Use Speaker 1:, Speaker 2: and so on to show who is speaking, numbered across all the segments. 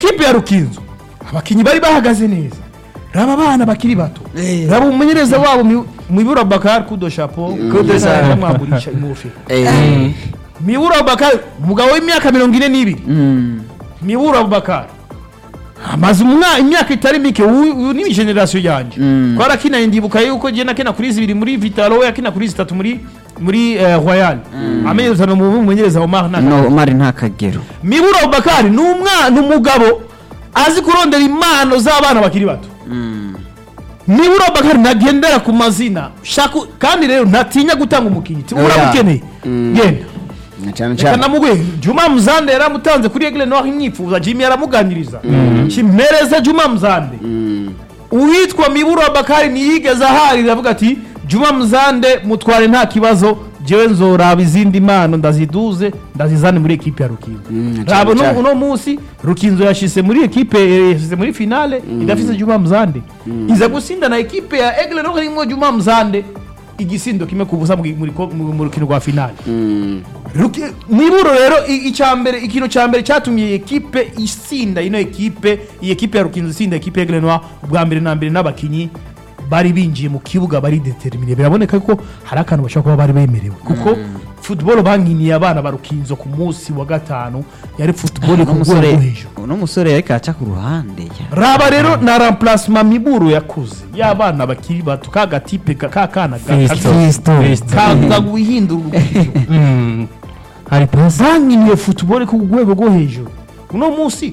Speaker 1: ekipe ya rukinzo abakinnyi bari bahagaze neza raba abana bakiri bato
Speaker 2: Eh.
Speaker 1: raba umumenyereza wabo Mi- mibura bakari kudo shapo
Speaker 2: Kudo Chapeau.
Speaker 1: bamwamburisha ingofero
Speaker 2: Eh,
Speaker 1: mibura bakari umugabo w'imyaka mirongo ine n'ibiri
Speaker 2: mm,
Speaker 1: mibura bakari amaze umwa- imyaka itari mike uyu uyu ni generasiyo yanjye
Speaker 2: Mm.
Speaker 1: twarakinaye ndibuka yuko jye nakina kuri zibiri muri vitalo we yakina kuri zitatu muri muri eh, royal amenyereza ni umumenyereza Omar Naka
Speaker 2: no mari nta kagero
Speaker 1: mibura bakari ni umwana umugabo azi kurondera impano z'abana bakiri bato
Speaker 2: Mm,
Speaker 1: nibura bakari ntagendera ku mazina shaka kandi rero ntatinya gutanga umukinnyi
Speaker 2: Oya.
Speaker 1: uramukeneye
Speaker 3: Mm.
Speaker 1: genda
Speaker 3: na cyane
Speaker 1: reka
Speaker 3: cyane
Speaker 1: namugwe juma muzande yaramutanze kuri egle noir imyifuza jimmy aramuganiriza kimpereza juma muzande
Speaker 3: Mm.
Speaker 1: uwitwa mibura bakari ntiyigeze aharira avuga ati juma muzande mutware nta kibazo jewe nzoraba izindi mpano ndaziduze ndazizane muri ekipe ya rukinzo
Speaker 3: Mm,
Speaker 1: raba
Speaker 3: cyane cyane.
Speaker 1: uno munsi rukinzo yashyize muri ekipe eh, yashyize muri finale idafise juma muzande iza gusinda na ekipe ya egle noir irimo juma muzande igisindo kimwe ku busa mu- muri ko- mu mu rukino rwa finale
Speaker 3: Mm.
Speaker 1: Ruki- niburo rero i- icya mbere ikintu cya mbere cyatumye iyi ekipe isinda ino ekipe iyi ekipe ya rukinzo isinda ekipe ya Grenwa ubwa mbere na mbere n'abakinnyi bari binjiye mu kibuga bari determine biraboneka ko hari akantu bashobora kuba bari bemerewe kuko football bankiniye abana ba rukinzo ku munsi wa gatanu yari football ku rwego
Speaker 2: n'umusore
Speaker 1: rwo hejuru
Speaker 2: uno musore yariko aca ku ruhande ya.
Speaker 1: raba rero na remplacement miburo yakoze y'abana bakiri bato ka gatipe ka ka kana
Speaker 4: Festo. Festo.
Speaker 1: kaza guhindura urukino
Speaker 4: Mm. hari pasi
Speaker 1: bankiniye football ku rwego rwo hejuru uno munsi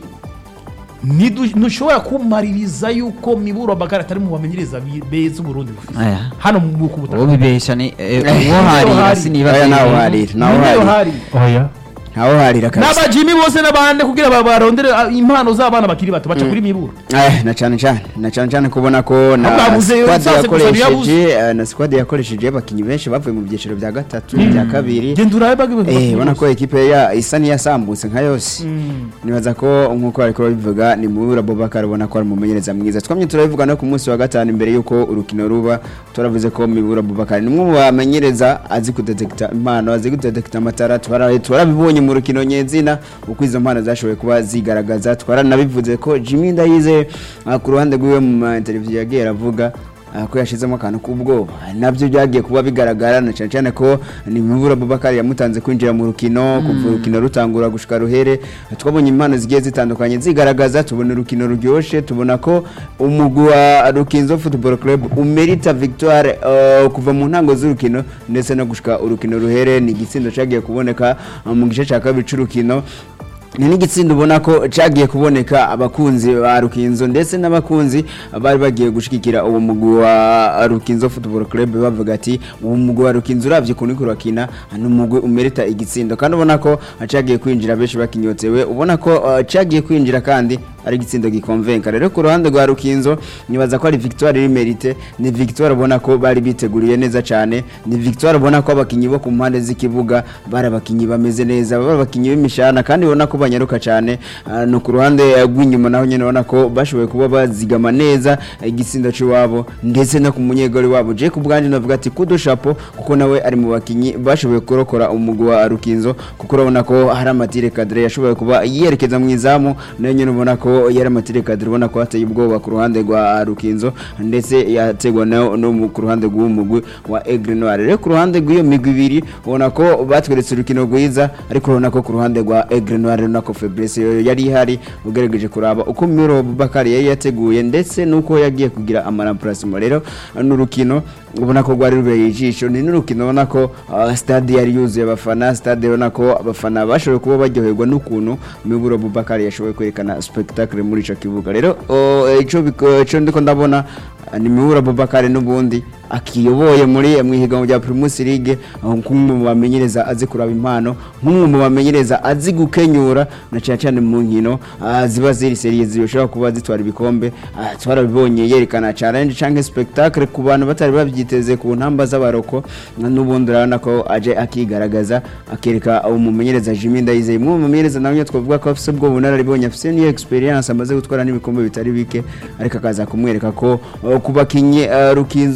Speaker 1: ntidu- ntushobora kumaririza yuko miburo bakari atari mu bamenyereza bi- beza uburundi bufite
Speaker 2: aya
Speaker 1: hano mu ku butaka
Speaker 2: uwo bibesha ni eh,
Speaker 3: Eh,
Speaker 2: uwo harira
Speaker 1: hari.
Speaker 2: sinibaza
Speaker 3: Oya, nawe
Speaker 2: ibintu.
Speaker 3: harira nawe
Speaker 1: Niyo
Speaker 3: harira
Speaker 1: hari
Speaker 4: oya
Speaker 3: nawe harira kabisa
Speaker 1: n'abajimi bose n'abandi kugira ba- barondere ah, impano z'abana bakiri bato baca kuri miburo
Speaker 3: Eh, na cyane cyane na cyane cyane kubona ko na
Speaker 1: Babuze
Speaker 3: squad
Speaker 1: sase gusa ntiyabuze.
Speaker 3: yakoresheje eh, na squad yakoresheje abakinnyi benshi bavuye mu byiciro bya gatatu bya kabiri
Speaker 1: genda urabe bagi-
Speaker 3: Eh, ubona ko ekipe ya isa n'iyasambutse nka yose
Speaker 1: Mm.
Speaker 3: nibaza ko nk'uko ariko babivuga ni muri Abubakar ubona ko ari umumenyereza mwiza twamye turabivuga no ku munsi wa gatanu imbere y'uko urukino ruba turavuze ko Mibura Abubakar ni umwe mu bamenyereza azi kudetekita impano azi kudetekita amatara twara- twarabibonye mu rukino nyezina uko izo mpano zashoboye kuba zigaragaza twaranabivuze ko Jimmy Ndayize ah, ku ruhande rw'iwe mu ma interview yagiye aravuga ah, ko yashizemo akantu k'ubwoba nabyo byagiye kuba bigaragara na cyane cyane ko ni Mibura Abubakar yamutanze kwinjira mu rukino kuva urukino rutangura gushika ruhere twabonye impano zigiye zitandukanye zigaragaza tubona urukino ruryoshye tubona ko umugwi wa Rukinzo Football Club umerita victoire uh, kuva mu ntango z'urukino ndetse no gushika urukino ruhere ni igitsindo cyagiye kuboneka uh, mu gice cya kabiri c'urukino ni n'igitsinda ubona ko cyagiye kuboneka abakunzi ba Rukinzo ndetse n'abakunzi bari bagiye gushigikira uwo mugwi wa Rukinzo Football Club bavuga ati uwo mugwi wa Rukinzo uravye ukuntu uriko urakina ni umugwi umerita igitsindo kandi ubona ko cyagiye kwinjira benshi bakinyotsewe ubona ko uh, cyagiye kwinjira kandi ari igitsindo gikonvenka rero ku ruhande rwa Rukinzo nibaza ko ari victoire iri merite ni victoire ubona ko bari biteguriye neza cyane ni victoire ubona ko abakinyi bo ku mpande z'ikibuga bari abakinyi bameze neza bari abakinyi b'imishana kandi ubona ko banyaruka cyane Ah, no ku ruhande eh, rw'inyuma naho nyine ubona ko bashoboye kuba bazigama neza eh, igitsindo cy'iwabo ndetse no ku munyegori wabo je ku bwanjye navuga ati kudo chapeau kuko nawe ari mu bakinyi bashoboye kurokora umugwi wa Rukinzo kuko urabona ko hari amatire kadire yashoboye kuba yerekeza mu izamu nayo nyine ubona ko yari amatire kadire ubona ko hateye ubwoba ku ruhande rwa Rukinzo ndetse yategwa no, no mu- ku ruhande rw'uwo mugwi wa Aigle Noir rero ku ruhande rw'iyo migwi ibiri ubona ko batweretse urukino rwiza ariko urabona ko ku ruhande rwa Aigle Noir urabona ko Fabrice yo yari ihari ugerageje kuraba uko Miro Bakari yari yateguye ndetse nuko yagiye kugira amaramplacement rero n'urukino ubona ko rwari rubereye ijisho ni n'urukino ubona ko ah, stade yari yuzuye abafana stade ubona ko abafana bashoboye kuba baryoherwa n'ukuntu Miburo Bubakari yashoboye kwerekana spectacle muri ico kibuga rero oh, ico biko- ico ndiko ndabona ah, ni Miburo Bubakari n'ubundi akiyoboye muri mu ihiganwa rya Primus League aho nk'umwe mu bamenyereza azi kuraba impano nk'umwe mu bamenyereza azi gukenyura na cyane cyane mu nkino ah, ziba ziri serie zishobora kuba zitwara ibikombe ah, twarabibonye yerekana challenge cyangwa spectacle ku bantu batari babyiteze ku ntamba z'abaroko n'ubundi urabona ko aje akigaragaza akereka umumenyereza Jimmy Ndayizeye umwe mu bamenyereza nawe twavuga ko afite ubwo bunararibonye afite n'iyo experience amaze gutwara n'ibikombe bitari bike ariko akaza kumwereka ko uh, ku bakinyi uh, Rukinzo ifise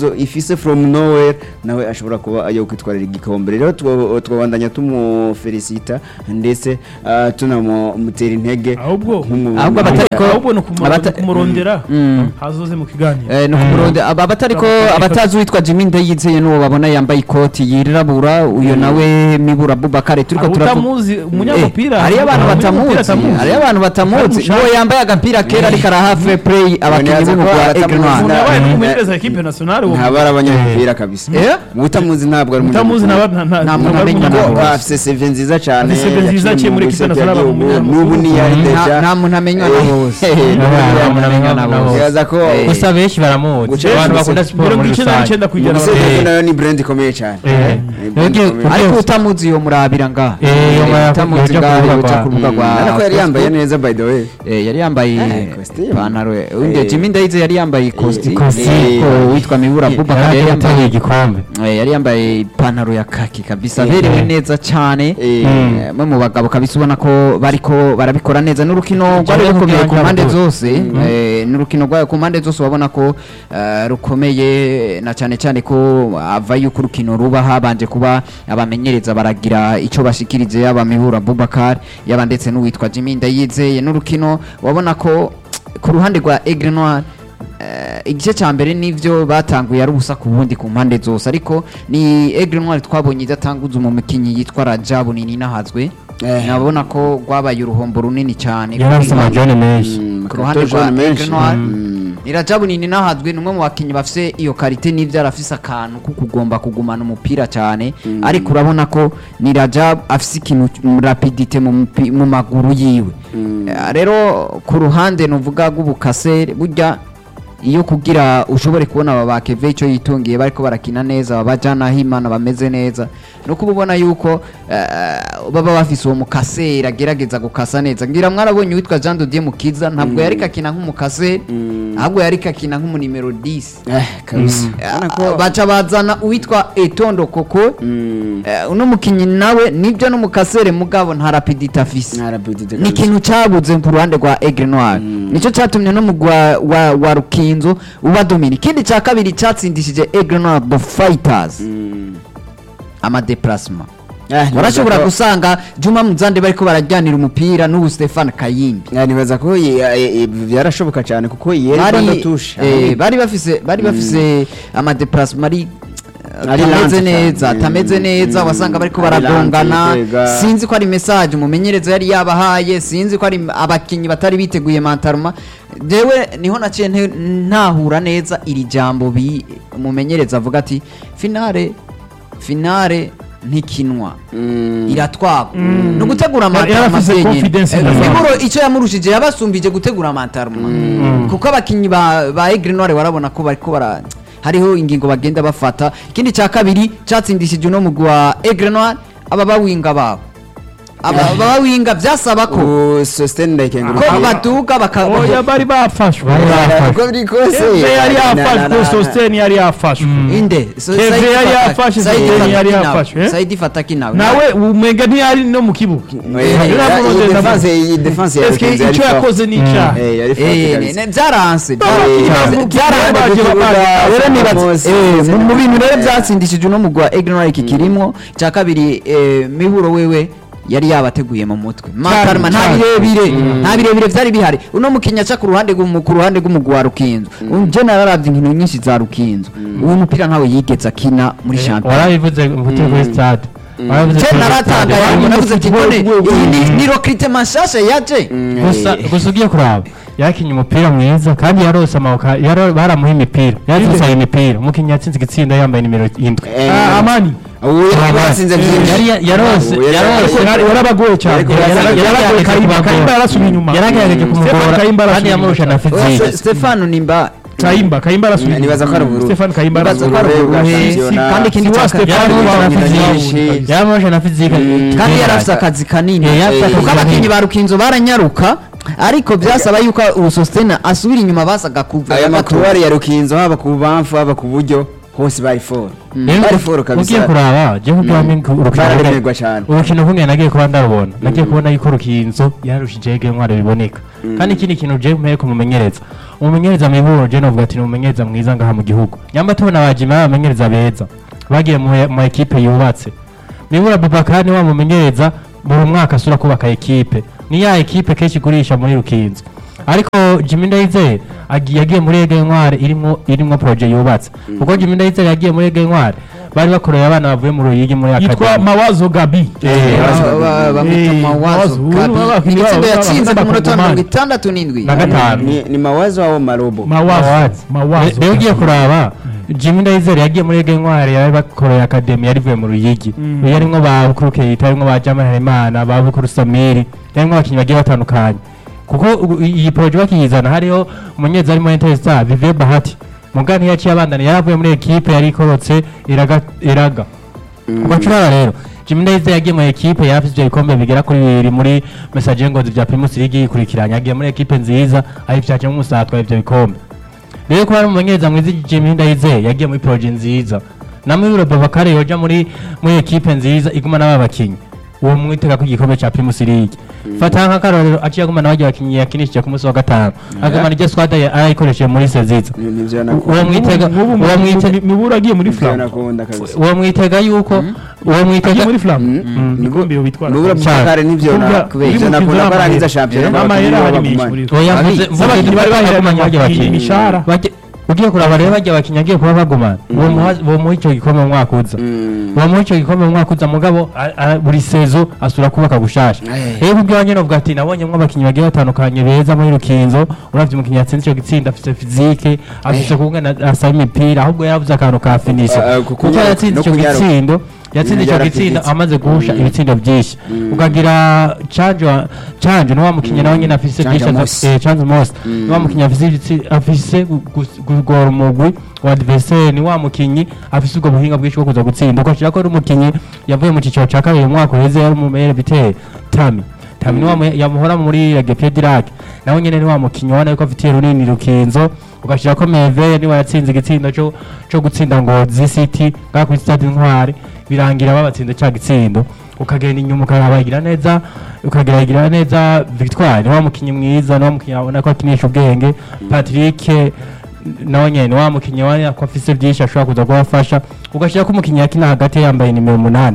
Speaker 3: afise from nowhere nawe ashobora kuba ayo kwitwarira igikombe rero two- twabandanya tumufelicita ndetse ah, tunamutera intege
Speaker 1: ahubwo
Speaker 3: nk'umu-
Speaker 2: Ahubwo abatariko-
Speaker 1: ahubwo ni ukumu-
Speaker 2: abata-
Speaker 1: kumurondera
Speaker 2: Mm.
Speaker 1: hazoze mu kiganiro
Speaker 2: Eh, ni ukumuronde aba abatariko abatazi uwitwa Jimmy Ndayizeye n'uwo babona yambaye ikoti yirabura uyo nawe Mibura Bubakare turiko
Speaker 1: Abo
Speaker 2: turavuga
Speaker 1: utamuzi umunyamupira
Speaker 2: Eh, hariyo abantu
Speaker 1: umunyamupira
Speaker 2: batamuzi
Speaker 1: atamuzi.
Speaker 2: hariyo abantu batamuzi
Speaker 1: Mushaka.
Speaker 2: n'uwo yambaye agapira kera ariko araha fair play abakinnyi
Speaker 3: Neza ko
Speaker 2: b'umugwa
Speaker 3: abatamuzi
Speaker 2: Egrenoir
Speaker 1: umuntu
Speaker 3: na-
Speaker 1: yabaye
Speaker 3: na-
Speaker 1: n'umumenyereza ekipe nationale uwo
Speaker 3: ntaba ari abanyamupira kabisa
Speaker 2: Eh?
Speaker 3: utamuzi ntabwo ari
Speaker 1: utamuzi
Speaker 3: umunyamupira.
Speaker 1: nta- nta-
Speaker 2: Nta
Speaker 1: nta-
Speaker 2: muntu
Speaker 1: ntabwo ari
Speaker 2: amenya
Speaker 1: umunyamupira.
Speaker 2: nawe.
Speaker 3: Kuko afise CV nziza cyane
Speaker 1: Afise CV nziza aciye muri equipe nationale
Speaker 3: y'igihugu,
Speaker 1: mu-
Speaker 3: n'ubu ni yari
Speaker 2: Nta-
Speaker 3: deja
Speaker 2: nta muntu amenywa na bose
Speaker 4: nta muntu amenywa na bose.
Speaker 3: Bibaza ko
Speaker 2: Eh.
Speaker 4: gusa benshi baramuzi
Speaker 3: Guca-
Speaker 4: abantu
Speaker 3: gusa-
Speaker 4: bakunda siporo
Speaker 1: mirongo
Speaker 4: muri
Speaker 1: icyenda
Speaker 4: rusange
Speaker 1: n'icyenda ku ijana
Speaker 3: Gusa
Speaker 1: baramuzi.
Speaker 3: Deco nayo ni brand ikomeye cyane
Speaker 4: Eh.
Speaker 3: Ni brand
Speaker 4: Yongeye-
Speaker 3: ikomeye.
Speaker 2: ariko utamuzi yo murabira ngaha
Speaker 4: Eh, yo murabira-
Speaker 2: utamuzi
Speaker 4: yoja ku
Speaker 2: ngaha
Speaker 4: rubuga
Speaker 2: yoja
Speaker 4: rwa-
Speaker 2: ku rubuga
Speaker 3: Mm,
Speaker 2: rwa
Speaker 3: urabona ko yari yambaye
Speaker 2: Facebook.
Speaker 3: neza by the way
Speaker 2: Eh, yari yambaye
Speaker 3: Eh, costume.
Speaker 2: ipantaro undi
Speaker 3: Eh.
Speaker 2: Jimmy Ndayizeye yari yambaye ikositimu
Speaker 4: ikositimu.
Speaker 2: ko witwa Mibura Bubakare yari
Speaker 4: yari
Speaker 2: yambaye
Speaker 4: yataye igikombe
Speaker 2: Eh, yari yambaye ipantaro ya kaki kabisa
Speaker 3: Eh.
Speaker 2: berewe neza cyane
Speaker 3: Eh.
Speaker 2: Eh, mwe mu bagabo kabisa ubona ko bariko barabikora neza n'urukino rwari
Speaker 4: Ikibazo
Speaker 2: rukomeye ku
Speaker 4: kugira
Speaker 2: mpande
Speaker 4: ngo-
Speaker 2: zose Eh, n'urukino rwayo ku mpande zose ubona ko eh, rukomeye na cyane cyane ko ava yuko urukino ruba habanje kuba abamenyereza baragira icyo bashikirize yaba Mibura Bubakar yaba ndetse n'uwitwa Jimmy Ndayizeye n'urukino wabona ko ku ruhande rwa Aigle Noir Eh, igice cya mbere nivyo batanguye ari ubusa ku bundi ku mpande zose ariko ni Aigle Noir twabonye idatanguza mu mukinyi yitwa Rajabu nini nahazwe
Speaker 3: Eh.
Speaker 2: nabona ko rwabaye uruhombo runini cyane
Speaker 4: yari afite amajone menshi
Speaker 3: Mm,
Speaker 2: ku ruhande
Speaker 3: Kato
Speaker 2: rwa
Speaker 3: John menshi.
Speaker 2: Aigle Noir
Speaker 3: Mm.
Speaker 2: ni Rajabu nini nahazwe ni umwe mu bakinnyi bafise iyo karite n'ivyo arafise akantu ko kugomba kugumana umupira cyane ariko urabona ko ni Rajabu afise ikintu mu rapidite mu mupi- mu maguru yiwe Eh, rero ku ruhande nuvuga rw'ubukasere burya iyo kugira ushobore kubona aba bakeve icyo yitungiye bariko barakina neza babajana himana bameze neza nuko uba ubona yuko eh, baba bafise uwo mukaseri agerageza gukasa neza ngira mwarabonye uwitwa Jean Dodier Mukiza ntabwo yariko akina nk'umukaseri ahubwo yariko akina nk'umunimero 10
Speaker 3: Eh, kabisa Urabona ko-
Speaker 2: baca bazana uwitwa Etondo Koko
Speaker 3: Mm.
Speaker 2: eh, uno mukinyi nawe nibyo n'umukasere mugabo nta rapidite afise
Speaker 3: Nta rapidite
Speaker 2: ni
Speaker 3: kabisa.
Speaker 2: ikintu cyabuze ku ruhande rwa Aigle Noir nicyo cyatumye no mu gwa wa, wa Rukinzo uba domini ikindi cya kabiri cyatsindishije Aigle Noir the Fighters
Speaker 3: Mm.
Speaker 2: ama déplacement
Speaker 3: Ah, nibaza
Speaker 2: warashobora
Speaker 3: ko-
Speaker 2: gusanga Juma Muzande bariko barajyanira umupira n'ubu Stefan Kayimbi
Speaker 3: Ah, nibaza ko ye- eh, eh, byarashoboka cyane kuko yeri
Speaker 2: bari
Speaker 3: bando tusha
Speaker 2: eh, bari bafise bari bafise ama déplacement ari
Speaker 3: Ari
Speaker 2: atameze
Speaker 3: lente
Speaker 2: neza
Speaker 3: cyane.
Speaker 2: atameze
Speaker 3: Mm,
Speaker 2: neza
Speaker 3: mm.
Speaker 2: wasanga bariko
Speaker 3: Ari
Speaker 2: baragongana
Speaker 3: lente, kwega.
Speaker 2: sinzi ko ari message umumenyereza yari yabahaye sinzi ko ari abakinyi batari biteguye mantaruma jewe niho naciye nte- ntahura neza iri jambo bi umumenyereza avuga ati finale finale ntikinwa
Speaker 3: Mm.
Speaker 2: iratwagwa ni ugutegura
Speaker 1: Yari afise
Speaker 2: amantaruma
Speaker 1: confidence in the
Speaker 2: miburo icyo yamurushije yabasumbije gutegura amantaruma kuko abakinnyi ba ba Aigle Noir warabona ko bariko bara hariho ingingo bagenda bafata ikindi cya kabiri cyatsindishije uno mugwi wa Aigle Noir aba bawinga babo aba aba bawinga byasaba ko
Speaker 3: ubu Sostene Ndayikenguruka
Speaker 2: ko baduga baka
Speaker 1: oya bari bafashwe
Speaker 4: Bari bafashwe.
Speaker 3: uko biri kose
Speaker 1: keve yari
Speaker 3: na- na-
Speaker 1: yafashwe
Speaker 3: na-
Speaker 1: sositeni yari yafashwe
Speaker 2: inde So-
Speaker 1: Keve
Speaker 2: Saidi
Speaker 1: yari
Speaker 2: Fataki-
Speaker 1: yafashe,
Speaker 2: Saidi
Speaker 1: Zidane yari
Speaker 2: Fataki nawe.
Speaker 1: yafashe, eh?
Speaker 2: Saidi Fataki nawe
Speaker 1: nawe umega ntiyari no mu kibuga
Speaker 3: Eh,
Speaker 1: Yari
Speaker 3: iyi
Speaker 1: amurondeza
Speaker 3: defense- iyi defense ya
Speaker 1: Eske
Speaker 3: Rukinzo yari
Speaker 1: icyo
Speaker 3: forte.
Speaker 1: yakoze ni icyaha
Speaker 3: Eh, yari forte
Speaker 2: Eh,
Speaker 3: kabisa.
Speaker 2: ne- ne- byaranse
Speaker 1: Abakinnyi
Speaker 2: byaranse
Speaker 1: bavuga
Speaker 2: byaranse
Speaker 1: baje
Speaker 3: ku kibuga,
Speaker 1: baje-
Speaker 2: rero nibaza
Speaker 3: bose,
Speaker 2: eh,
Speaker 3: bose
Speaker 2: mu- mu bintu rero
Speaker 3: eh.
Speaker 2: byatsindishije uno mugwa Aigle iki kirimo cya kabiri eh, miburo wewe yari yabateguye mu mutwe makarma nta
Speaker 1: cyane.
Speaker 2: birebire nta birebire byari bihari uno mukinya aca ku ruhande rw'umu- ku ruhande rw'umugwa wa Rukinzo je nararavye inkino nyinshi za Rukinzo uwo mupira ntawe yigeze akina muri champion
Speaker 4: warabivuze mvute kuri stade warabivuze
Speaker 2: je
Speaker 4: kuri
Speaker 2: naratangaye
Speaker 4: stade.
Speaker 2: ngo navuze ati none iyi ni- ni recrutement nshasha yaje
Speaker 4: gusa gusa ugiye kuraba yakinye umupira mwiza kandi yarose amaboko yaro- baramuha imipira yaratsinze imipira umukinnyi yatsinze igitsinda yambaye nimero indwi
Speaker 3: Eh,
Speaker 1: Ah, amani
Speaker 3: ubu yari batsinze byinshi
Speaker 4: Yari- yarose-
Speaker 3: Ubu yari-
Speaker 4: yarose-
Speaker 1: Yari- yarabagoye cyane
Speaker 3: Ariko
Speaker 1: Yara-
Speaker 3: yara-
Speaker 1: yarabagoye
Speaker 4: yaragerageje
Speaker 1: Kayimba
Speaker 4: kubagora.
Speaker 1: Kayimba yarasubiye inyuma
Speaker 4: yaragerageje
Speaker 1: Stefan
Speaker 4: kumugora
Speaker 1: Kayimba
Speaker 4: kandi
Speaker 1: arasubiye
Speaker 4: yamurusha na
Speaker 1: inyuma.
Speaker 2: Oya,
Speaker 4: fizike
Speaker 2: Stefano nimba
Speaker 1: Kayimba Kayimba arasubiye
Speaker 3: Nibaza ko ari
Speaker 1: inyuma.
Speaker 3: ubururu.
Speaker 1: Stefan Kayimba
Speaker 2: Nibaza ko
Speaker 1: arasubiye
Speaker 2: ari
Speaker 1: inyuma.
Speaker 2: ubururu.
Speaker 1: Si- si-
Speaker 2: Kandi ikindi
Speaker 1: si wa
Speaker 2: cya-
Speaker 1: Stefan
Speaker 4: yaramurusha na
Speaker 1: wabonye
Speaker 4: fizike
Speaker 1: nyinshi.
Speaker 4: yaramurusha na fizike
Speaker 2: kandi yari afite akazi kanini
Speaker 4: Eh, yari afite
Speaker 2: kuko
Speaker 4: akazi
Speaker 2: abakinnyi
Speaker 4: kanini.
Speaker 2: ba rukinzo baranyaruka ariko byasaba yuko ubu sositena asubira inyuma basaga kuva
Speaker 3: aya
Speaker 2: gato.
Speaker 3: makuruwari ya Rukinzo haba ku bamfu haba ku buryo hose bari foro
Speaker 4: Rero
Speaker 3: bari foro
Speaker 4: ugiye
Speaker 3: kabisa
Speaker 4: kuraba je kugira ngo urukino
Speaker 3: bararemerwa cyane
Speaker 4: urukino kumwe nagiye kuba ndarubona nagiye kubona yuko rukinzo yarushije ege ntwaro biboneka kandi ikindi kintu je mpeye kumumenyereza umumenyereza miburo je novuga ati ni umumenyereza mwiza ngaha mu gihugu nyamba tubona abajima b'abamenyereza beza bagiye mu mu ekipe yubatse mibura Bubakar ni wa mumenyereza buri mwaka asura kubaka ekipe ni ya ekipe kenshi igurisha muri rukinzo ariko Jimmy Ndayizeye agiye yagiye muri Ege Ntware irimo irimo projet yubatse kuko Jimmy Ndayizeye yagiye muri Ege Ntware bari bakoreye abana bavuye mu Ruyigi muri
Speaker 1: yitwa
Speaker 4: akademi
Speaker 1: mawazo gabi
Speaker 4: Eh,
Speaker 2: Ba- ba- bamwita
Speaker 1: Eh,
Speaker 2: mawazo
Speaker 1: Mawazo,
Speaker 2: Gabi.
Speaker 1: ubu abakinnyi
Speaker 2: Ibitsindo
Speaker 1: babo
Speaker 2: yatsinze ku munota wa
Speaker 1: b'abakongomani.
Speaker 2: mirongo itandatu n'indwi
Speaker 4: na gatanu
Speaker 3: ni ni mawazo wao marobo
Speaker 1: mawazo mawazo
Speaker 4: rero ugiye kuraba Jimmy Ndayizere yagiye muri Ege Ntware yari bakoreye akademi yari ivuye mu Ruyigi
Speaker 1: Mm.
Speaker 4: yarimwo ba Bukuru Keita yarimwo ba Jamal Harimana ba Bukuru Samiri yarimwo abakinnyi bagiye batandukanye kuko ubu- iyi projet bakiyizana hariho umunyezi arimo Interstar Vivier Bahati mugani yaciye abandana yaravuye muri ekipe yari ikorotse iraga iraga ugacurara rero Jimmy Ndayizeye yagiye mu ekipe yarafise ivyo bikombe bigera kuri bibiri muri message ngozi vya Primus League yikurikiranya yagiye muri ekipe nziza ayivyaje nk'umusatwa ivyo bikombe rero kuba ari umumenyereza mwiza Jimmy Ndayizeye yagiye muri projet nziza namwe biro Babakare yoja muri muri ekipe nziza iguma n'aba bakinyi uwo mwitega ko igikombe ca Primus League fata nk'akarorero aciye aguma n'abajya bakinyi yakinishije ku munsi wa gatanu aguma n'iryo squad arayikoresheje muri seziza
Speaker 3: Ni- nivyo
Speaker 4: uwo
Speaker 3: nakunda
Speaker 4: mwitega
Speaker 1: nk'ubu
Speaker 4: uwo mwitega
Speaker 1: mibura agiye muri
Speaker 3: nivyo
Speaker 1: flam
Speaker 3: nakunda kabisa
Speaker 4: uwo mwitega yuko uwo mwitega
Speaker 1: agiye muri flam
Speaker 3: Mm.
Speaker 1: ibikombe bitwara
Speaker 3: nubura bukare nivyo na
Speaker 1: Kubwa-
Speaker 3: kubera
Speaker 1: uri mu
Speaker 3: nakunda
Speaker 1: kizamu
Speaker 3: barangiza
Speaker 1: ahera.
Speaker 3: shampiyona
Speaker 1: n'amahera hari
Speaker 3: n'abakinnyi
Speaker 1: menshi muri
Speaker 3: b'abagumane.
Speaker 4: oya
Speaker 2: Abi,
Speaker 4: mvuze mvuze
Speaker 1: n'abakinnyi bari
Speaker 4: bari
Speaker 1: baheranye
Speaker 4: bagumanye bajya bakinyi
Speaker 1: imishahara
Speaker 4: Bajya- ugiye kuraba rero bajya abakinnyi agiye kuba bagumana uwo muha- uwo muha icyo gikombe mu mwaka uza
Speaker 3: Mm.
Speaker 4: uwo muha icyo gikombe mu mwaka uza mugabo a- a- buri sezo asura kubaka gushasha
Speaker 3: Eh.
Speaker 4: rero kubyo nyine uvuga ati nabonyemo abakinnyi bagiye batandukanye beza muri rukinzo uravye umukinnyi yatsinze icyo gitsinda afise fizike afise kungana asaba imipira ahubwo yarabuze akantu ka finisho
Speaker 3: Ah, ah, kuko
Speaker 4: kuko
Speaker 3: nyara-
Speaker 4: yatsinze
Speaker 3: no
Speaker 4: icyo
Speaker 3: kunyaruka.
Speaker 4: gitsindo yatsinze icyo
Speaker 3: Yarafite
Speaker 4: gitsindo
Speaker 3: igitsi.
Speaker 4: amaze guhusha ibitsindo byinshi ukagira canje canje ni wa mukinnyi nawe nyine afise
Speaker 3: Canje
Speaker 4: byinshi
Speaker 3: Mosi.
Speaker 4: aza- eh, Chance Moss ni wa mukinnyi afise ibitsi- afise gu- gu- kugora umugwi wa adversaire ni wa mukinnyi afise ubwo buhinga bwinshi bwo kuza gutsinda ukashira ko ari umukinnyi yavuye mu ciciro ca kabiri mu mwaka uheze yari umumere biteye Tami Tami ni wa mu- yamuhora muri Regepied Dirac nawe nyene ni wa mukinnyi ubona yuko afitiye runini rukinzo ugashira ko Meve ni wa yatsinze igitsindo cyo cyo gutsinda Ngozi City ngaha kuri stade Intwari birangira babatsinze ca gitsindo ukagenda inyuma ukabagira neza ukagira neza Victoire ni wa mukinnyi mwiza ni wa mukinnyi abona ko akinisha ubwenge Patrick nawe nyene ni wa mukinnyi wari ko afise byinshi ashobora kuza kubafasha ugashyira ko umukinnyi yakina hagati yambaye nimero umunani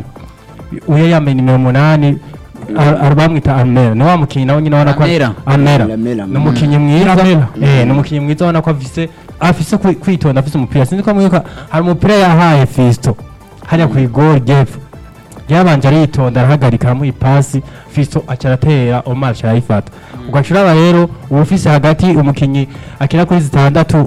Speaker 4: uyo yambaye nimero umunani ar- ar- bamwita Amera ni wa mukinnyi nawe nyine ubona ko
Speaker 2: Amera.
Speaker 4: Amera
Speaker 3: Amera,
Speaker 4: ni umukinnyi mwiza
Speaker 1: Amera.
Speaker 4: eh ni umukinnyi mwiza ubona ko afise afise kwi- kwitonda afise umupira sinzi ko mwibuka hari umupira yahaye Fisto hariya ku igori gepfo yabanje aritonda arahagarika aramuha ipasi Fisto aca aratera Omar aca arayifata ugaca uraba rero uba ufise hagati umukinnyi akina kuri zitandatu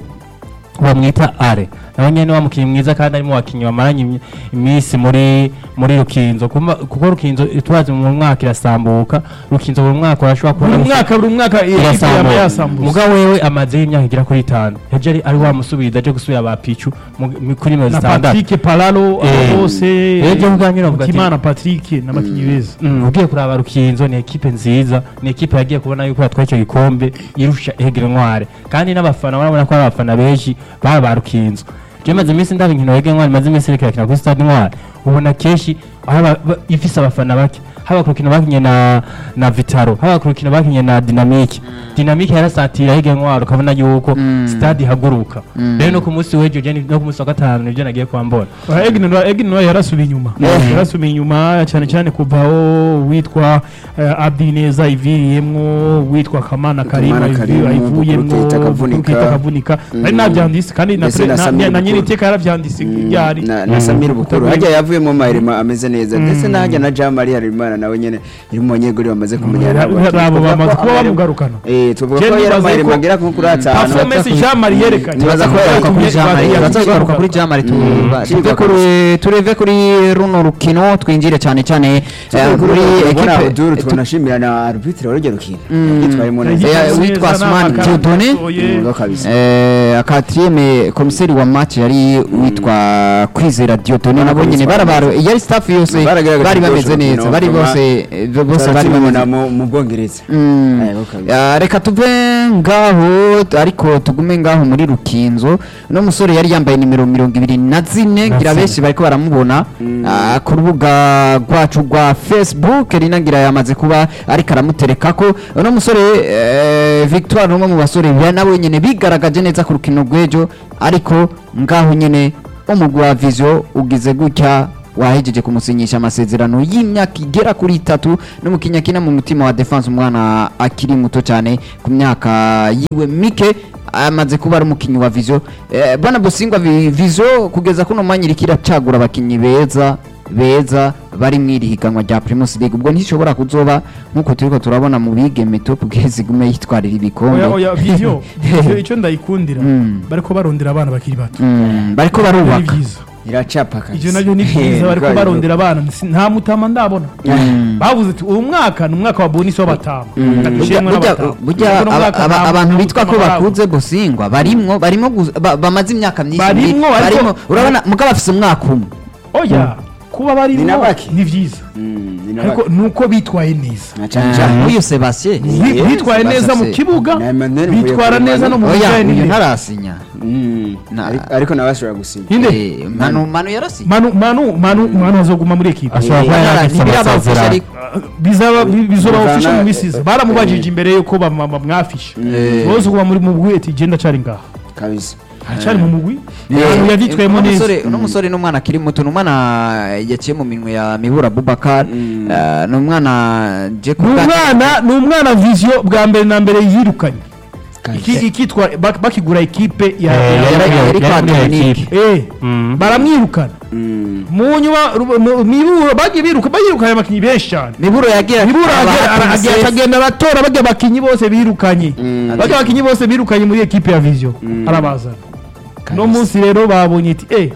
Speaker 4: bamwita are nawe nyene wa mukinnyi mwiza kandi arimo wakinnyi bamaranye imi- iminsi muri muri rukinzo Kuma- kuko rukinzo turazi mu mwaka irasambuka rukinzo buri mwaka urashobora kubona
Speaker 1: buri
Speaker 4: gusa-
Speaker 1: mwaka buri mwaka ikipe yaba
Speaker 4: irasambuka
Speaker 1: yasambuza
Speaker 4: mugabo wewe amazeho imyaka igera kuri itanu yaje ari ari wamusubiza aje gusubira ba pichu mu- mu- kuri mirongo
Speaker 1: na
Speaker 4: zitandatu
Speaker 1: Patrick Palalo
Speaker 4: Eh.
Speaker 1: abo bose
Speaker 4: Rero ibyo kuganira uvuga ati-
Speaker 1: Mutimana Patrick n'abakinnyi beza
Speaker 4: Mm, ugiye kuraba rukinzo ni ekipe nziza ni ekipe yagiye kubona yuko yatwaye icyo gikombe irusha egere ntware kandi n'abafana barabona ko ari abafana benshi baba ba rukinzo je maze iminsi ndaba inkino egere ntware maze iminsi iriko irakina kuri stade ntware ubona kenshi aho aba- ba- ifise abafana bake haba ku rukino bakinye na na vitaro haba ku rukino bakinye na dinamike dinamike yarasatira egere ntware ukabona yuko
Speaker 2: Mm.
Speaker 4: stade ihaguruka
Speaker 2: Mm.
Speaker 4: rero no ku munsi w'ejo je ni- no ku munsi wa gatanu nivyo nagiye kwambona
Speaker 1: Egin nawe yarasubiye inyuma yarasubiye inyuma cyane cyane kuva aho witwa eh, Abdi Neza iviriyemwo witwa Kamana Karima
Speaker 3: Kamana Karima,
Speaker 1: ayivuyemwo
Speaker 3: Bukuru Keita akavunika.
Speaker 1: Bukuru Keita akavunika ari nabyanditse kandi na
Speaker 3: Ndetse
Speaker 1: pre-
Speaker 3: na
Speaker 1: na-
Speaker 3: Samir
Speaker 1: na nyiri
Speaker 3: Bukuru.
Speaker 1: iteka yarabyanditse ryari
Speaker 3: na, na Samir Bukuru
Speaker 1: Utavuye-
Speaker 3: hajya yavuyemo mahirima ameze neza ndetse n'ahajya na Jean Marie Harimana nawe nyene iri mu banyeguri bamaze kumenyana
Speaker 1: Abo bamaze kuba bamugarukana
Speaker 3: eh tuvuga
Speaker 1: Je
Speaker 3: ko yari
Speaker 1: nibaza
Speaker 3: amahirima
Speaker 1: ko
Speaker 3: agera nko kuri atanu
Speaker 1: performance Jean Marie yerekanye
Speaker 3: Nibaza ko
Speaker 2: Tugaruka kuri
Speaker 3: yakuye-
Speaker 2: Jamari,
Speaker 3: yakuye-
Speaker 2: tugaruka kuri Jamari tuba- tuve kuri tureve kuri runo rukino twinjire cyane cyane eh,
Speaker 3: kuri
Speaker 2: muri
Speaker 3: ekipe
Speaker 2: ekipe
Speaker 3: duru tunashimira na arbitre w'urugero rukino
Speaker 2: Mm.
Speaker 3: yitwayemo
Speaker 2: Eh,
Speaker 3: neza
Speaker 2: witwa
Speaker 1: Neza
Speaker 2: Asmani
Speaker 1: n'amakara
Speaker 2: Dieudonné.
Speaker 1: yasohoye.
Speaker 3: ngo kabisa
Speaker 2: Eh, akatriyeme komiseri wa match yari witwa kwizera Dieudonné nabo nyine barabaro yari staff yose
Speaker 3: Baragaragaje
Speaker 2: bari bameze
Speaker 3: ubushobozi
Speaker 2: neza
Speaker 3: no
Speaker 2: bari
Speaker 3: kuba-
Speaker 2: bose eh, bose bari
Speaker 3: bari
Speaker 2: bameze
Speaker 3: mu mu Bwongereza
Speaker 2: Mm.
Speaker 3: Eh, ngo kabisa.
Speaker 2: Ah, reka tuve ngaho ariko tugume ngaho muri rukinzo uno musore yari yambaye nimero mirongo ibiri na zine ngira benshi bariko baramubona ah, ku rubuga rwacu rwa facebook rinagira yamaze kuba ariko aramuterekako uno musore eh, victoire ni umwe mu basore ba- nawe nyene bigaragaje neza ku rukino rw'ejo ariko ngaho nyene umugwi wa vision ugize gutya wahejeje kumusinyisha amasezerano y'imyaka igera kuri itatu n'umukinnyi akina mu mutima wa defense umwana akiri muto cyane ku myaka yiwe mike amaze kuba ari umukinnyi wa vision eh, bwana busingwa Vi- vision kugeza kuno mwanya iriko iracagura abakinnyi beza beza bari mu iri higanwa rya primus league ubwo ntishobora kuzoba nk'uko turiko turabona mu bigeme top bwezi gume yitwarira ibikombe
Speaker 1: oya oya video video icyo ndayikundira
Speaker 2: Mm.
Speaker 1: bariko barondera abana bakiri bato
Speaker 2: Mm, bariko
Speaker 1: ni
Speaker 2: barubaka
Speaker 1: byiza
Speaker 3: iracapa kabisa
Speaker 1: ivyo navyo ni byiza bariko barondera abana Si- nta mutama ndabona bavuze ati uyu mwaka ni umwaka wa bonisi w'abatama
Speaker 2: Burya-
Speaker 1: Dushimwe
Speaker 2: burya-
Speaker 1: n'abatama.
Speaker 2: burya
Speaker 1: Ariko uno
Speaker 2: aba-
Speaker 1: mwaka
Speaker 2: aba-
Speaker 1: nta-
Speaker 2: abantu
Speaker 1: nta
Speaker 2: bitwa ko
Speaker 1: mutama barabona.
Speaker 2: bakuze busingwa barimwo barimo gu- ba- bamaze imyaka myinshi
Speaker 1: Barimwo,
Speaker 2: muri-
Speaker 1: ariko-
Speaker 2: barimo urabona mugabo afise umwaka umwe
Speaker 1: oya kuba
Speaker 3: Ni
Speaker 1: barimwo
Speaker 3: nabaki.
Speaker 1: ni vyiza
Speaker 3: Mm, ni
Speaker 1: ariko
Speaker 3: nabaki.
Speaker 1: nuko bitwaye neza
Speaker 3: Na cane cane.
Speaker 2: uyu sebastien
Speaker 1: Bi-
Speaker 3: Yes,
Speaker 1: bitwaye neza mu
Speaker 2: Sebastien.
Speaker 1: kibuga
Speaker 3: Na Emmanuel Mvuye
Speaker 1: bitwara
Speaker 3: kuri
Speaker 1: neza no mu
Speaker 2: oya
Speaker 1: bijyanye
Speaker 2: uyu
Speaker 1: n'intebe
Speaker 2: ntarasinya
Speaker 3: Mm,
Speaker 2: Na-
Speaker 3: ariko- ariko nawe ashobora gusinya
Speaker 1: inde
Speaker 2: Eh, manu manu yarasinya
Speaker 1: manu manu manu manu azoguma muri ekipa
Speaker 4: ashobora kuba
Speaker 2: Eh,
Speaker 4: yarafise
Speaker 2: ntibirabafasha
Speaker 4: amasezerano
Speaker 2: ariko
Speaker 1: bizaba bi- bizoba
Speaker 3: Bivana-
Speaker 1: official mu misiza
Speaker 3: eh,
Speaker 1: baramubajije
Speaker 3: eh.
Speaker 1: imbere yuko bama- bamwafisha
Speaker 2: Eh.
Speaker 1: bose kuba muri mu mugwi ati genda cari ngaha
Speaker 3: kabisa
Speaker 1: aracari mu mugwi
Speaker 2: Eh,
Speaker 1: ahantu yavyitwayemo
Speaker 2: uno
Speaker 1: neza
Speaker 2: musore- uno musore ni umwana akiri muto ni umwana yaciye mu minwe ya mibura abubakar
Speaker 3: Mm.
Speaker 2: Eh, ni umwana je
Speaker 1: ni umwana ni umwana vision bwa mbere na mbere yirukanye
Speaker 3: kabisa
Speaker 1: Iki- ikitwa bak- bakigura ekipe ya
Speaker 4: Eh,
Speaker 1: ya-
Speaker 2: yari-
Speaker 1: ya-
Speaker 2: yari kwa
Speaker 4: yari muri
Speaker 2: Dominique.
Speaker 4: equipe.
Speaker 1: eh
Speaker 4: Mm.
Speaker 1: baramwirukana
Speaker 3: Mm,
Speaker 1: mu nyuma ru- mu- miburo bagiye biruka bayirukanye abakinnyi benshi cyane
Speaker 2: miburo yagira
Speaker 1: miburo
Speaker 2: aba-
Speaker 1: agera- ara-
Speaker 2: Princess.
Speaker 1: agenda akagenda aratora bajya abakinnyi bose birukanye
Speaker 3: Mm.
Speaker 1: bajya abakinnyi bose birukanye muri ekipe ya vision
Speaker 3: Mm.
Speaker 1: arabazana
Speaker 3: kabisa.
Speaker 1: no munsi rero babonye iti eh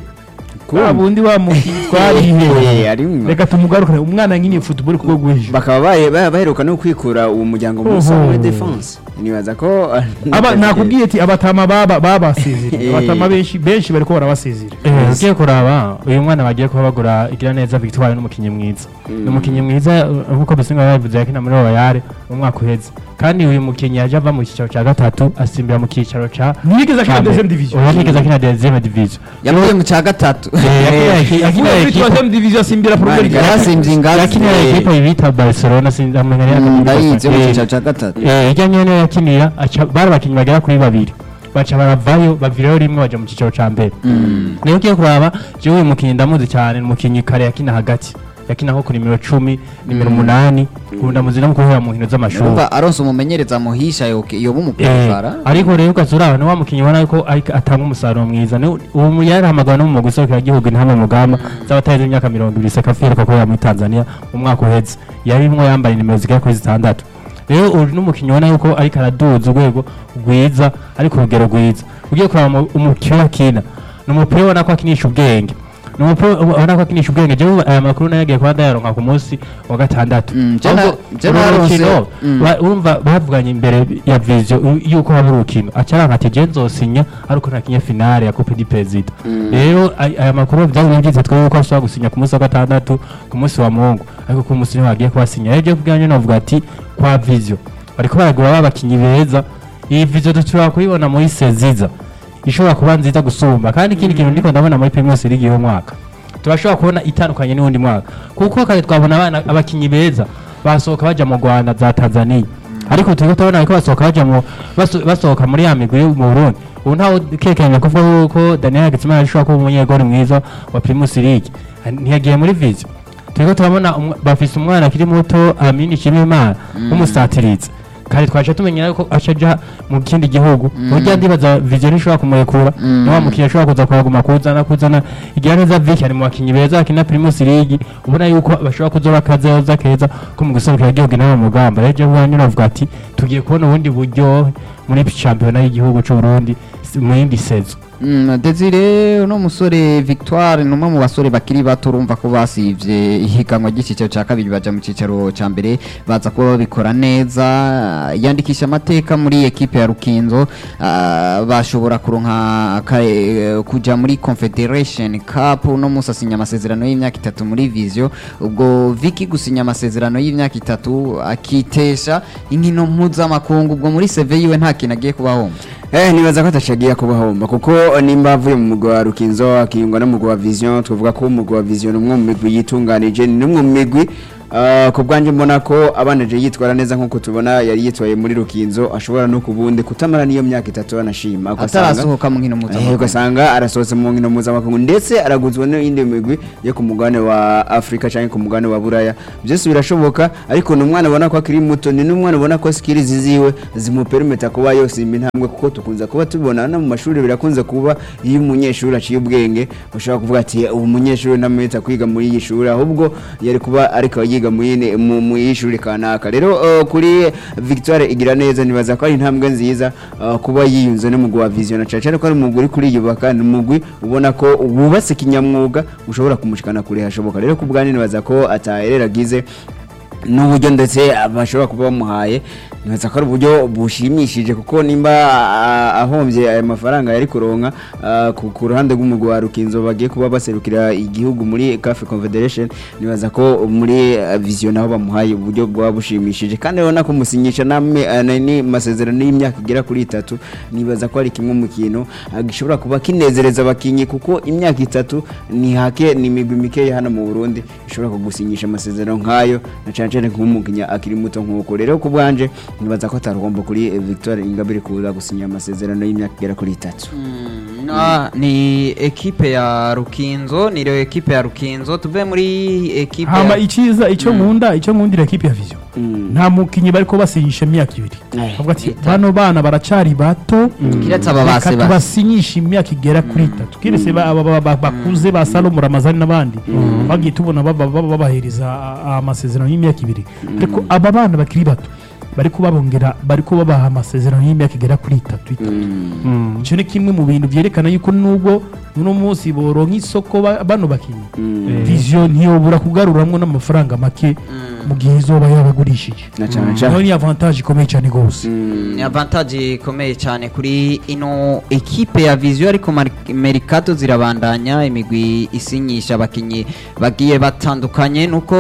Speaker 1: wa bundi wa mukinnyi twarihe
Speaker 3: Eh, arimwo.
Speaker 1: reka tumugarukane umwana nyine football kuko gwejo
Speaker 3: bakaba baye- ba- baheruka no kwikura uwo muryango musa
Speaker 1: Oho.
Speaker 3: muri defense nibaza ko
Speaker 1: aba nakubwiye ati abatama baba babasezerera
Speaker 3: Eh.
Speaker 1: abatama benshi benshi bariko barabasezera
Speaker 4: Eh, ugiye kuraba uyu mwana bagiye kuba bagura igira neza victoire n'umukinnyi mwiza ni umukinnyi mwiza uh, nk'uko bisinga babivuze yakina muri royale mu mwaka uheze kandi uyu mukinnyi yaje ava mu cyicaro cya gatatu asimbira mu cyicaro cya
Speaker 1: ntiyigeze akina
Speaker 4: cya mbere.
Speaker 1: deuxième division
Speaker 4: ubu nigeze akina deuxième division
Speaker 2: yavuye mu cya gatatu
Speaker 4: Eh, yakina- yakina
Speaker 1: avuye muri
Speaker 4: equipe-
Speaker 1: troisième division asimbira premier
Speaker 3: Mani,
Speaker 1: division
Speaker 2: yarasimbye ingazi
Speaker 4: yakinira ekipe bita barcelona sinzi amenya neza
Speaker 2: Mm, ndayizi yo mu
Speaker 4: Eh,
Speaker 2: cyicaro cya gatatu
Speaker 4: eh, ijya nyene yakinira aca- bari abakinnyi bagera kuri babiri baca baravayo bavirayo rimwe baja mu cyicaro ca mbere niyo ugiye kuraba jewe uyu mukinnyi ndamuzi cyane ni umukinnyi kare yakina hagati yakina nko ku nimero cumi nimero umunani ubu ndamuzi no mu kuhera mu nkino z'amashuri
Speaker 2: urumva aronse umumenyereza muhisha yoke yoba
Speaker 4: Eh,
Speaker 2: umupira
Speaker 4: ariko rero ukazuraba ni wa mukinnyi ubona ko ariko atanga umusaruro mwiza Ni- uwo mu- yarahamagawe no mu mugwi gihugu intama mugamba z'abatarenze imyaka mirongo ibiri sekafi iheruka kubera muri tanzania mu mwaka uheze yarimwo yambaye nimero zigera kuri zitandatu rero uri n'umukinnyi ubona yuko ariko araduza urwego rwiza ariko urugero rwiza ugiye kuraba mu- umupira akina ni umupira ubona ko akinisha ubwenge ni umupira ubona ko akinisha ubwenge jewe aya makuru nayo yagiye kuba ndayaronka ku munsi wa gatandatu
Speaker 2: Mm, je na-
Speaker 4: Ahubwo
Speaker 2: je
Speaker 4: uru
Speaker 2: naronse-
Speaker 4: rukino,
Speaker 2: mm.
Speaker 4: ba- urumva bavuganye imbere ya vision u- yuko haba urukino acaranka ati je nzosinya ariko ntakinye finale ya coupe du president rero ay- aya makuru byari byiza twebwe ko ashobora gusinya ku munsi wa gatandatu ku munsi wa mungu ariko ku munsi niho bagiye kubasinya rero je kubwanjye novuga ati kwa vision bariko baragura babakinyi beza iyi vision dushobora kuyibona muri seziza ishobora kuba nziza gusumba kandi ikindi kintu ndiko ndabona muri primus league y'uwo mwaka turashobora kubona itandukanye n'uwundi mwaka kuko kare twabona abana abakinyi beza basohoka baja mu Rwanda za Tanzania ariko turiko turabona ko basohoka baja mu baso- basohoka muri ya migwi yo mu Burundi ubu ntawe kekenya kuvuga yuko Daniel Hagitsima ashobora kuba umunyegori mwiza wa Primus League ntiyagiye muri vision turiko turabona umwa- bafise umwana akiri muto Amini Shimimana w'umusatirizi kare twaje tumenyera yuko acaja mu kindi gihugu burya ndibaza vision ishobora kumurekura ni wa mukinnyi ashobora kuza kuhaguma kuzana kuzana igira neza Vicky ari mu bakinnyi beza bakina Primus League ubona yuko bashobora kuzoba akazoza keza ko mu guserukira igihugu nawe mu mugamba rero je bwanyu navuga ati tugiye kubona ubundi buryo muri shampiyona y'igihugu c'u Burundi si- mu yindi sezo
Speaker 2: Mm, Desire uno musore Victoire ni umwe mu basore bakiri bato urumva ko basivye ihiganwa ry'icicaro cya kabiri baja mu cicaro ca mbere baza kuba babikora neza yandikisha amateka muri ekipe ya Rukinzo ah, bashobora kuronka ka- eh, kuja muri Confederation Cup uno musi asinya amasezerano y'imyaka itatu muri Visio ubwo Vicky gusinya amasezerano y'imyaka itatu akitesha inkino mpuzamakungu ubwo muri CV yiwe nta kintu agiye kubahomba
Speaker 3: Eh nibaza ko atashagiye kubahomba kuko nimba avuye mu mugwa wa Rukinzo akiyungwa no mu mugwa wa Vision twavuga ko umugwa wa Vision ni umwe mu migwi yitunganije ni umwe mu migwi Uh, ku bwanjye mbona ko abaneje yitwara neza nk'uko tubona yari yitwaye muri Rukinzo ashobora no kubundi kutamara niyo myaka itatu anashima ugasanga-
Speaker 2: atarasohoka mu nkino
Speaker 3: Eh,
Speaker 2: mpuzamakungu
Speaker 3: ugasanga arasohotse mu nkino mpuzamakungu ndetse araguzwa n'indi migwi yo ku mugabane wa afurika cyangwa ku mugabane wa buraya byose birashoboka ariko ni umwana ubona ko akiri muto ni n'umwana ubona ko skills ziwe zimuperimeta kuba yosimba intambwe kuko tukunze kuba tubona no mu mashuri birakunze kuba iyo umunyeshuri aciye ubwenge ushobora kuvuga ati ubu munyeshuri ntamwita kwiga muri iyi shuri ahubwo yari kuba ariko yiga mu yindi- mu mu y'ishuri kanaka rero uh, kuri victoire igira neza nibaza ko ari intambwe nziza uh, kuba yiyunze n'umugwi wa vision na cyane cyane ko ari umugwi uri kuriyubaka ni umugwi ubona ko wubatse kinyamwuga ushobora kumushikana kure hashoboka rero ku bwanjye nibaza ko ataherera agize n'uburyo ndetse bashobora kuba bamuhaye nibaza ko ari uburyo bushimishije kuko nimba ah, ahombye aya mafaranga yari kuronka ah, ku ku ruhande rw'umugwi wa Rukinzo bagiye kuba baserukira igihugu muri CAF Confederation nibaza ko muri ah, vision naho bamuhaye uburyo bwa bushimishije kandi urabona ko musinyisha namwe ah, na- ni masezerano y'imyaka igera kuri itatu nibaza ko ari kimwe mu kintu ah, gishobora kuba kinezereza abakinyi kuko imyaka itatu ni hake ni imigwi mikeya hano mu Burundi ishobora kugusinyisha amasezerano nk'ayo na cyane cyane nk'umukinya akiri muto nk'uko rero ku bwanje nibaza ko atarugomba kuri eh, Victoire Ingabire kuza gusinya amasezerano y'imyaka igera kuri itatu
Speaker 2: Ah, ni ekipe ya Rukinzo ni rero ekipe ya Rukinzo tuve muri ekipe
Speaker 1: hama
Speaker 2: ya
Speaker 1: icyiza icyo nkunda icyo nkundira ekipe ya vision
Speaker 3: Mm.
Speaker 1: nta mukinnyi bari ko basinyisha imyaka ibiri
Speaker 3: Eh,
Speaker 1: bavuga ati
Speaker 2: itatu.
Speaker 1: bano bana baracari bato
Speaker 2: kiretse aba
Speaker 1: reka
Speaker 2: base base
Speaker 1: tubasinyishe imyaka igera kuri itatu kiretse ba- aba- aba- bakuze ba salomo ramazani n'abandi bagiye tubona baba- baba- babahereza a- a- amasezerano y'imyaka ibiri ariko aba bana bakiri bato bari kubabongera bari kubabaha amasezerano y'imyaka igera kuri itatu itatu
Speaker 3: Mm.
Speaker 1: icyo ni kimwe mu bintu byerekana yuko nubwo uno munsi boronka isoko ba- bano bakinnyi
Speaker 3: Mm.
Speaker 1: vision ntiyobura kugaruramwo n'amafaranga make mu gihe izoba yabagurishije
Speaker 3: na cyane
Speaker 1: nayo
Speaker 3: cyane
Speaker 1: ni avantage ikomeye cyane rwose
Speaker 3: Mm.
Speaker 2: ni avantage ikomeye cyane kuri ino ekipe ya Visio ariko Mar- Mercato zirabandanya imigwi isinyisha abakinyi bagiye batandukanye nuko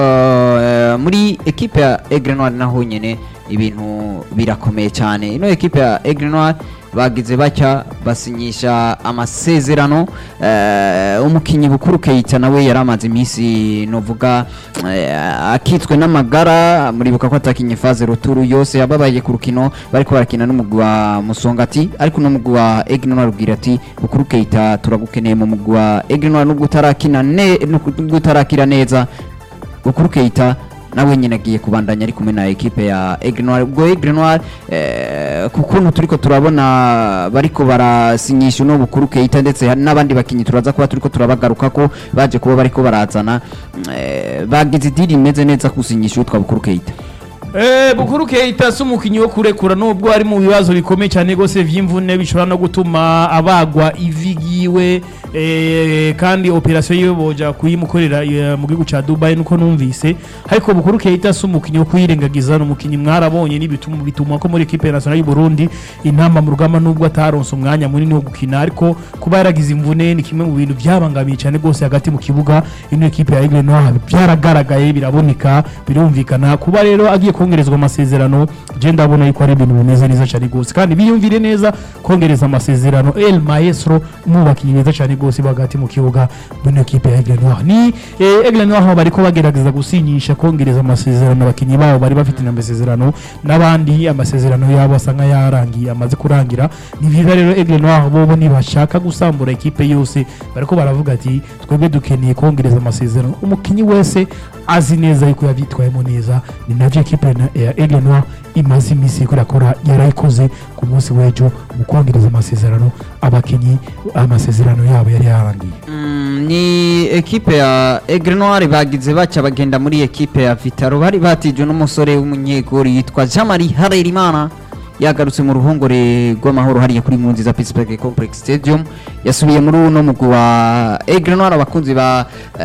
Speaker 2: uh, muri ekipe ya Aigle Noir naho nyene ibintu birakomeye cyane ino ekipe ya Aigle Noir bagize batya basinyisha amasezerano eh, umukinyi bukuru Keita nawe yari amaze iminsi novuga eh, akitswe n'amagara muribuka ko atakinye faze ruturu yose yababaye ku rukino bariko barakina n'umugwi wa Musongati ariko n'umugwi wa Aigle Noir arubwira ati bukuru Keita turagukeneye mu mugwi wa Aigle Noir nubwo utarakina ne nubwo utarakira neza bukuru Keita nawe nyine agiye kubandanya ari kumwe na ekipe ya Aigle Noir ubwo Aigle Noir eh, ku kuntu turiko turabona bariko barasinyisha no bukuru Keita ndetse hari n'abandi bakinyi turaza kuba turiko turabagaruka ko baje kuba bariko barazana eh, bagize idiri imeze neza kusinyisha utwa bukuru Keita
Speaker 1: Eh, Bukuru Keita si umukinnyi wo kurekura nubwo ari mu bibazo bikomeye cyane rwose vy'imvune bishobora no gutuma abagwa ivi ryiwe eh, kandi operasiyo yiwe boja kuyimukorera eh, mu gihugu ca Dubai nuko numvise ariko Bukuru Keita si umukinnyi wo kuyirengagiza ni umukinnyi mwarabonye n'ibituma bituma ko muri equipe nationale y'u Burundi intamba mu rugamba nubwo ataronse umwanya munini wo gukina ariko kuba yaragize imvune ni kimwe mu bintu byabangamiye cyane rwose hagati mu kibuga ino equipe ya Aigle Noir byaragaragaye biraboneka birumvikana kuba rero agiye kongerezwa amasezerano je ndabona yuko ari ibintu bimeze neza cyane rwose kandi biyumvire neza kongereza amasezerano El Maestro umubakinnyi mwiza cyane rwose hagati mu kibuga muri equipe ya Aigle Noir ni eh, Aigle Noir aho bariko bagerageza gusinyisha kongereza amasezerano abakinnyi babo bari bafite amasezerano n'abandi amasezerano yabo asa nk'ayarangiye amaze kurangira ni byiza rero Aigle Noir bobo nibashaka gusambura equipe yose bariko baravuga ati twebwe dukeneye kongereza amasezerano umukinnyi wese azi neza yuko yabyitwayemo neza ni navyo equipe na- ya Aigle Noir imaze iminsi iriko irakora yarayikoze ku munsi w'ejo mu kongereza amasezerano abakinnyi amasezerano yabo yari yarangiye
Speaker 2: Mm, ni ekipe ya Aigle Noir bagize baca bagenda muri ekipe ya Vitaro bari batijwe n'umusore w'umunyegori yitwa Jean-Marie Harerimana yagarutse mu ruhongore rw'amahoro hariya kuri nkunziza Pittsburgh Complex Stadium yasubiye muri uno mugwi wa Aigle Noir abakunzi ba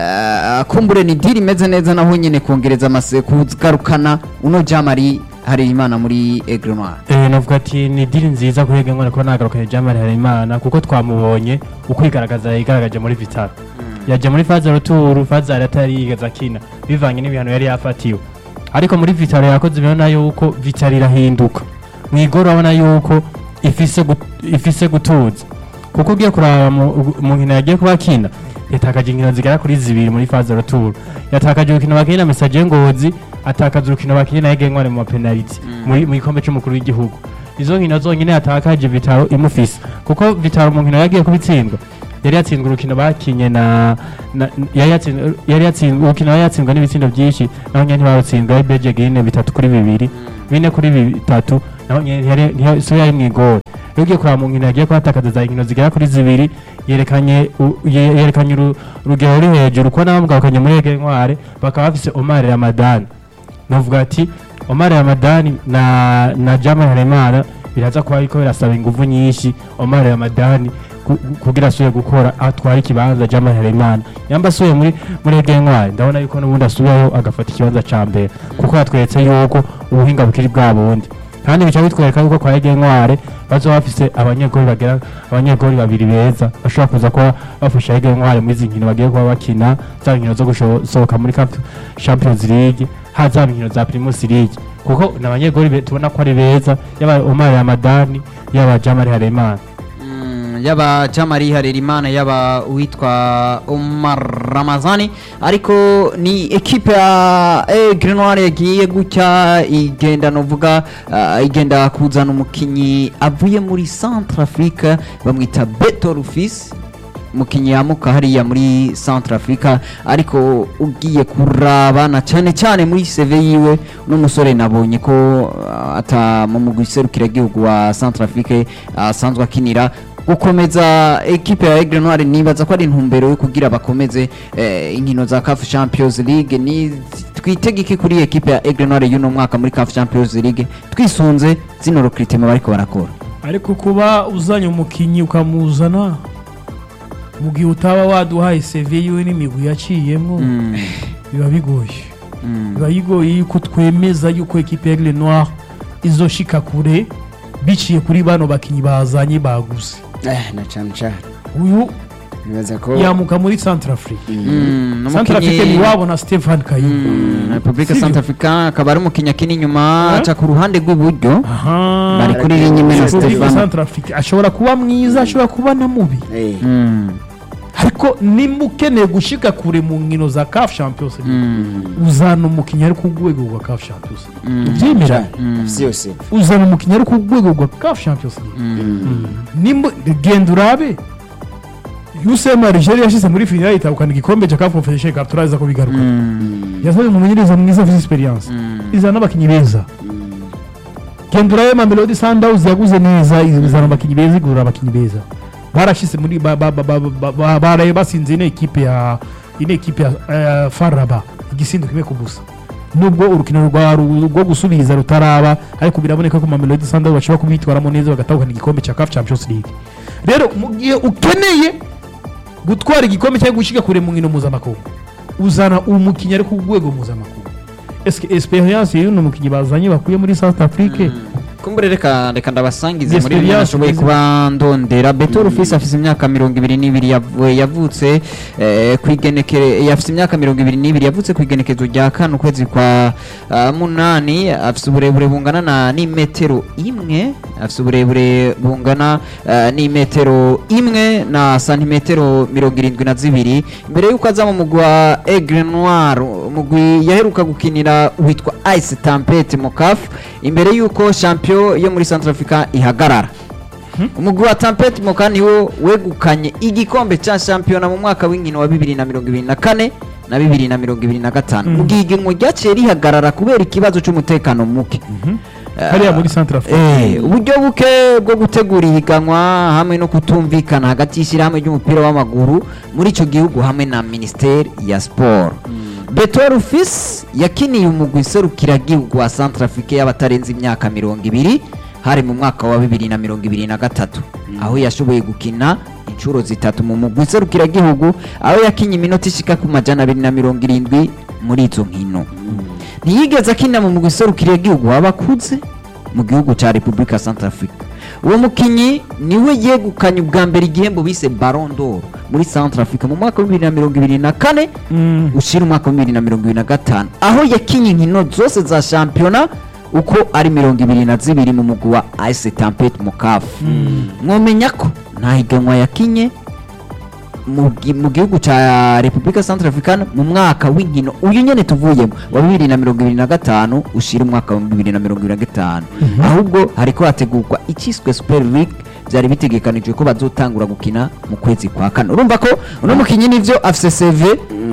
Speaker 2: eh, kumbure ni diri imeze neza naho nyene kongereza amase kugarukana uno Jamari hari imana muri Aigle Noir
Speaker 4: Eh, navuga ati ni diri nziza kuri Ege Ngwana kuba nagarukanye Jamari Harerimana kuko twamubonye ukwigaragaza yigaragaje muri Vitaro yaje muri Fazaro Tour Fazaro atari yigeze akina bivanye n'ibihano yari yafatiwe ariko muri Vitaro yakoze ibintu yuko Vitaro irahinduka mu igoro urabona yuko ifise gut- ifise gutuza kuko ugiye kuraba mu mu nkino yagiye kuba akina yatakaje inkino zigera kuri zibiri muri Fazaro Tour yatakaje urukino bakinye na Message Ngozi atakaza urukino bakinye na Ege Ngwana mu mapenalty muri mu gikombe cy'umukuru w'igihugu izo nkino zonyine yatakaje Vitaro imufise kuko Vitaro mu nkino yagiye kubitsindwa yari yatsinzwe urukino bakinye na, na yari yatsinzwe yari yatsinzwe urukino yari yatsindwa n'ibitsindo byinshi naho nyine ntibarutsindwa ari Beje Gine bitatu kuri bibiri bine kuri bitatu naho nyine yari niho so yari mu igori iyo ugiye kuraba mu nkino yagiye kuhatakaza za nkino zigera kuri zibiri yerekanye u- ye- yerekanye uru- urugero ruri hejuru ko n'abamugarukanye muri Ege Ntware bakaba bafise Omar Ramadan navuga ati Omar Ramadani na na Jamal Haremana biraza kuba ariko birasaba ingufu nyinshi Omar Ramadani ku- ku- kugira asubire gukora atwara ikibanza Jamal Haremana yamba asubiye muri muri Ege Ntwari ndabona yuko n'ubundi asubiyeho agafata ikibanza ca mbere kuko yatweretse yuko ubuhinga bukiri bwa bundi kandi bica bitwereka yuko kwa Ege Ntwari bazoba bafise abanyegoli bagera abanyegoli babiri beza bashobora kuza kuba bafasha Ege Ntwari muri izi nkino bagiye kuba bakina za nkino zo gusohoka muri Cup Champions League haza inkino za Primus League kuko ni abanyegoli be- tubona ko ari beza yaba Omar Ramadani yaba Jamal Haremana
Speaker 2: Mm, yaba Jamari Harerimana yaba uwitwa Omar Ramazani ariko ni ekipe ya Aigle Noir yagiye gutya igenda novuga uh, igenda kuzana umukinyi avuye muri Centrafrique bamwita Beto Rufis umukinyi yamuka hariya muri Centre Africa ariko ugiye kuraba na cyane cyane muri CV yiwe n'umusore nabonye ko uh, ata mu mugwi serukiragihugu wa Centre Afrique asanzwe akinira gukomeza ekipe ya Aigle Noir nibaza ko ari intumbero yo kugira bakomeze eh, inkino za CAF Champions League ni twitegeke kuri ekipe ya Aigle Noir y'uno mwaka muri CAF Champions League twisunze zino recruitment bariko barakora
Speaker 1: ariko kuba uzanye umukinnyi ukamuzana mu gihe utaba waduhaye CV yiwe n'imigwi yaciyemo
Speaker 2: Mm,
Speaker 1: biba bigoye
Speaker 2: mm.
Speaker 1: biba bigoye yuko twemeza yuko ekipe ya Aigle Noir izoshika kure biciye kuri bano bakinnyi bazanye baguze
Speaker 3: Eh, na cyane cyane
Speaker 1: uyu
Speaker 3: nibaza ko
Speaker 1: yamuka muri Centrafrique
Speaker 2: Mm,
Speaker 1: Centrafrique
Speaker 2: n'umukinyi-
Speaker 1: ni wabo na Stefan Kayumba
Speaker 2: Mm, Republika
Speaker 1: Sivyo?
Speaker 2: Centrafrica akaba ari umukinnyi akina inyuma
Speaker 1: Eh?
Speaker 2: aca ku ruhande rw'iburyo
Speaker 1: aha
Speaker 2: bari kuri rinye na
Speaker 1: Republika
Speaker 2: Stefano
Speaker 1: Centrafrique ashobora kuba mwiza ashobora kuba na mubi
Speaker 3: eh,
Speaker 2: Mm,
Speaker 1: ariko nimba ukeneye gushika kure mu nkino za CAF Champions League
Speaker 2: mm,
Speaker 1: uzana umukinnyi ari ku rwego rwa CAF Champions League
Speaker 2: mm,
Speaker 1: ubyemera
Speaker 3: cyane
Speaker 2: Mm.
Speaker 3: afise yose
Speaker 1: uzana umukinnyi ari ku rwego rwa CAF Champions League
Speaker 2: mm.
Speaker 1: nimba genda urabe USM Algeria yashyize muri finale itahukana igikombe cya CAF Confederation Cup turaza ko bigaruka
Speaker 2: Mm,
Speaker 1: yazanye umumenyereza mwiza afite experience
Speaker 2: mm.
Speaker 1: izana n'abakinnyi beza genda urabe Mamelodi Sundowns yaguze neza izana abakinnyi beza igura abakinnyi beza barashize muri ba- ba- ba- ba- ba- ba- baraye basinze ino ekipe ya ino ekipe ya eh, Faraba igisindo kimwe ku busa nubwo urukino rwa ru- rwo gusubiza rutaraba ariko biraboneka ko Mamelodi Sundowns bashobora kubitwaramo neza bagatahukana igikombe cya CAF Champions League rero mu gihe ukeneye gutwara igikombe cyangwa gushyika kure mu nkino mpuzamakungu uzana umukinnyi ari ku rwego mpuzamakungu eske experience y'uno mukinnyi bazanye bakuye muri South Afrique
Speaker 2: kumbure reka reka ndabasangize
Speaker 1: Yes,
Speaker 2: muri bimwe
Speaker 1: Elias,
Speaker 2: nashoboye
Speaker 1: mwiza.
Speaker 2: kuba ndondera beto rufisi afise imyaka mirongo ibiri n'ibiri yavu- yavutse eh, kwigenekere yafise imyaka mirongo ibiri n'ibiri yavutse ku igenekezo rya kane ukwezi kwa ah, munani afise uburebure bungana na n'imetero imwe afise uburebure bungana eh, n'imetero imwe na santimetero mirongo irindwi na zibiri mbere y'uko aza mu mugwi wa Aigle Noir umugwi yaheruka gukinira witwa Ice Tempete mu CAF imbere y'uko champion yo muri Centrafrica ihagarara umugwi wa Tempete Moka niwo wegukanye igikombe cya shampiyona mu mwaka w'inkino wa bibiri na mirongo ibiri na kane na bibiri na mirongo ibiri na gatanu
Speaker 1: Mhm.
Speaker 2: mu gihe igihugu ryaciye rihagarara kubera ikibazo cy'umutekano muke
Speaker 1: hariya muri Centre Afrique
Speaker 2: Eh, uburyo buke bwo gutegura ihiganwa hamwe no kutumvikana hagati y'ishyirahamwe ry'umupira w'amaguru muri icyo gihugu hamwe na minisiteri ya siporo beto rufisi yakiniye umugwi serukiragihugu wa centre afrique y'abatarenze imyaka mirongo ibiri hari mu mwaka wa bibiri na mirongo ibiri na gatatu aho yashoboye gukina inshuro zitatu mu mugwi serukiragihugu aho yakinye iminota ishika ku majana abiri na mirongo irindwi muri izo nkino ntiyigeze akina mu mugwi serukiragihugu w'abakuze mu gihugu cya repubulika centrafrique uwo mukinyi niwe yegukanye ubwa mbere igihembo bise baron d'or muri centrafrique mu mwaka wa bibiri na mirongo ibiri na kane ushira umwaka wa bibiri na mirongo ibiri na gatanu aho yakinye inkino zose za shampiyona uko ari mirongo ibiri na zibiri mu mugwi wa ice tampet mukafu mwomenya ko nta higanwa yakinye mu gi- mu gihugu cya repubulika centrafricaine mu mwaka w'inkino uyu nyene tuvuyemo wa bibiri na mirongo ibiri na gatanu ushira umwaka wa bibiri na mirongo ibiri na gatanu ahubwo hariko hategurwa icyiswe super league byari bitegekanijwe ko bazotangura gukina mu kwezi kwa kane urumva ko uno mukinyi nivyo afise cv